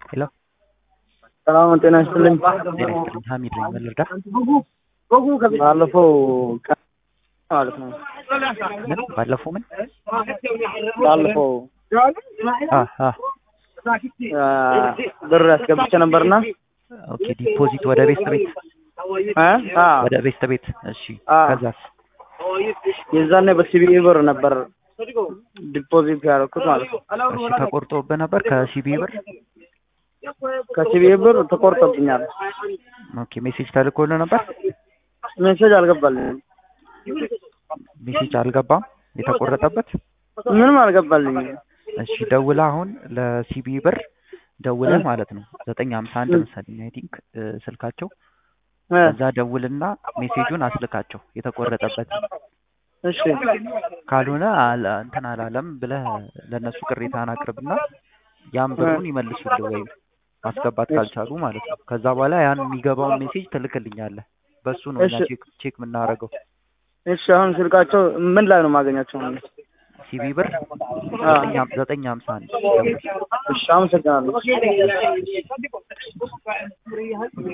ሄሎ ሰላም ጤና ይስጥልኝ። ጤና ይስጥልኝ። ሀሚድ ነኝ። ምን ልርዳ? ባለፈው ቀን ማለት ነው ምን ባለፈው ምን ባለፈው አ አ አ፣ ብር ያስገብቼ ነበርና ኦኬ ዲፖዚት ወደ ቤት ቤት አ አ ወደ ቤት ቤት እሺ አ። ከዛስ የዛኔ በሲቢኢ ብር ነበር ዲፖዚት ያደረኩት ማለት ነው። እሺ ተቆርጦብህ ነበር ከሲቢ ብር ከሲቢኢ ብር ተቆርጦብኛል። ኦኬ ሜሴጅ ተልኮልህ ነበር ሜሴጅ አልገባልኝም። ሜሴጅ አልገባም የተቆረጠበት ምንም አልገባልኝም። እሺ ደውለህ አሁን ለሲቢ ብር ደውለህ ማለት ነው ዘጠኝ ሀምሳ አንድ መሰለኝ አይ ቲንክ ስልካቸው እ፣ ከዛ ደውልና ሜሴጁን አስልካቸው የተቆረጠበት እሺ ካልሆነ አለ- እንትን አላለም ብለህ ለእነሱ ቅሬታን አቅርብና ያን ብሩን ይመልሱልህ ወይም ማስገባት ካልቻሉ ማለት ነው። ከዛ በኋላ ያን የሚገባውን ሜሴጅ ትልክልኛለህ። በሱ ነው እኛ እሺ። ቼክ ቼክ የምናደርገው። እሺ። አሁን ስልካቸው ምን ላይ ነው የማገኛቸው? ሲቢ ብር አ፣ ዘጠኝ ሀም- ዘጠኝ ሀምሳ አንድ ደውል። እሺ። አመሰግናለሁ።